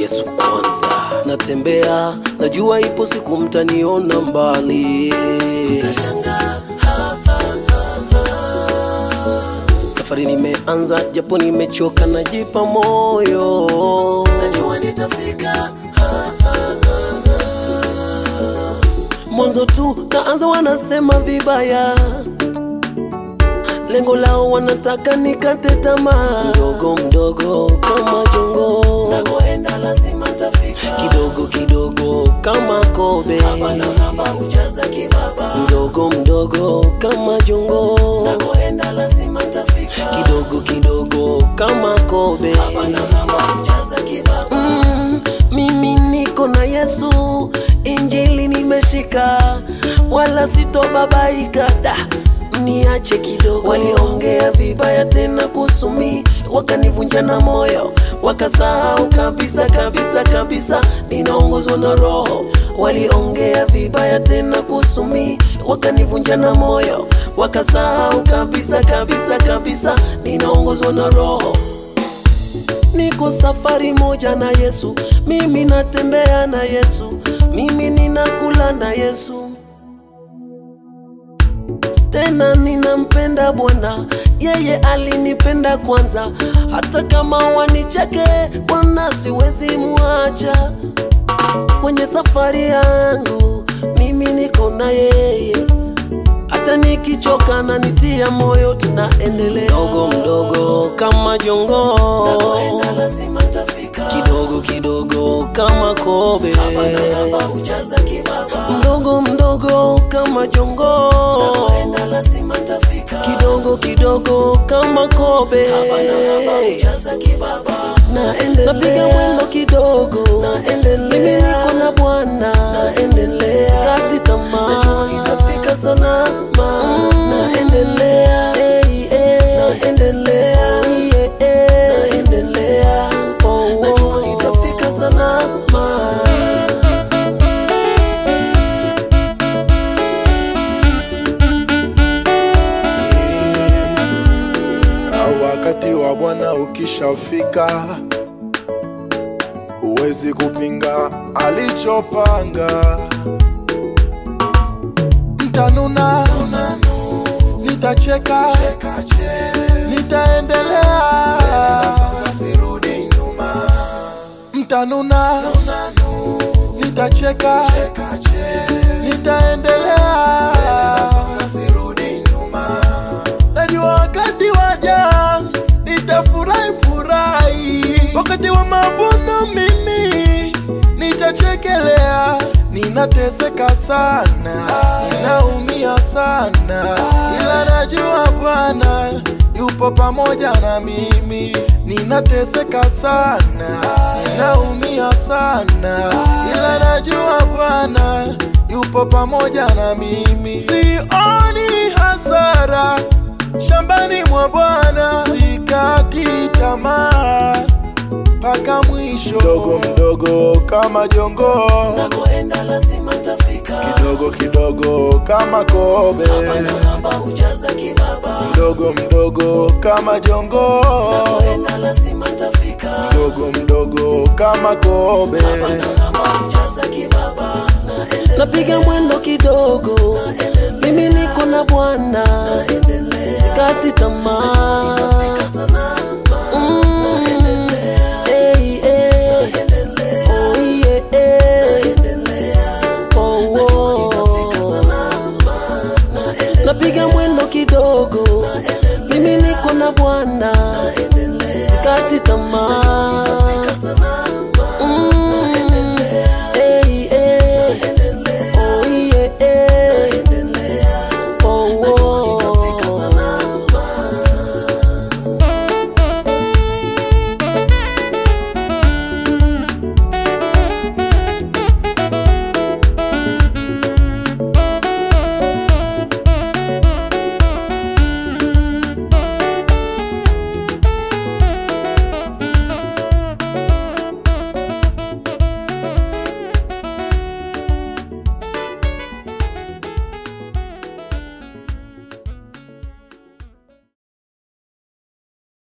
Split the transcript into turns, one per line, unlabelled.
Yesu kwanza. Natembea, najua ipo siku mtaniona mbali, mtashangaa safari nimeanza, japo nimechoka, najipa moyo, najua nitafika. Mwanzo tu naanza, wanasema vibaya, lengo lao wanataka nikate tamaa, mdogo mdogo kama jongo, nakoenda lazima tafika, kidogo kidogo kama kobe, hapa na hapa hujaza kibaba, mdogo mdogo kama jongo, nakoenda lazima tafika, kidogo kidogo kama kobe, hapa na hapa hujaza kibaba. Mm, mimi niko na Yesu, injili nimeshika, wala sitobabaika da niache kidogo. Waliongea vibaya tena kusumi, wakanivunja na moyo, wakasahau kabisa kabisa kabisa, ninaongozwa na Roho. Waliongea vibaya tena kusumi, wakanivunja na moyo, wakasahau kabisa kabisa kabisa, ninaongozwa na Roho. Niko safari moja na Yesu, mimi natembea na Yesu, mimi ninakula na Yesu tena ninampenda Bwana, yeye alinipenda kwanza. Hata kama wanicheke, Bwana siwezi muacha kwenye safari yangu, mimi niko na yeye. Hata nikichoka na nitia moyo, tunaendelea mdogo mdogo kama jongo, nakoenda lazima tafika, kidogo kidogo kama kobe, hapa na hapa hujaza kibaba, mdogo mdogo kama jongo, nakoenda lazima tafika, kidogo kidogo kama kobe, hapa na hapa hujaza kibaba, naendelea, napiga mwendo kidogo, naendelea, mimi niko na Bwana, naendelea, sikati tamaa, najua nitafika salama, naendelea, hey, hey, naendelea, yeah, yeah, naendelea, oh, oh, najua nitafika salama.
au wakati wa Bwana ukishafika, huwezi kupinga alichopanga. Mtanuna, nitacheka, nitaendelea, mtanuna, nitacheka, nitaendelea najua wakati waja nitafurahi furahi, wakati wa mavuno mimi nitachekelea. Ninateseka sana, ninaumia sana, ila najua Bwana yupo pamoja na mimi. Ninateseka sana, ninaumia sana, ila najua Bwana yupo pamoja na mimi. Sioni hasara shambani mwa Bwana, sikati tamaa mpaka mwisho. Mdogo mdogo kama jongo,
Nakoenda lazima tafika,
kidogo kidogo kama kobe,
hapa na hapa hujaza kibaba,
mdogo mdogo kama jongo,
nakoenda lazima tafika,
mdogo mdogo kama kobe.
hapa na hapa hujaza kibaba, naendelea, napiga mwendo kidogo, mimi niko na Bwana, sikati tamaa, Mm, hey, hey. Oh, yeah, yeah. Oh, oh. napiga mwendo kidogo, mimi niko na Bwana, sikati tamaa.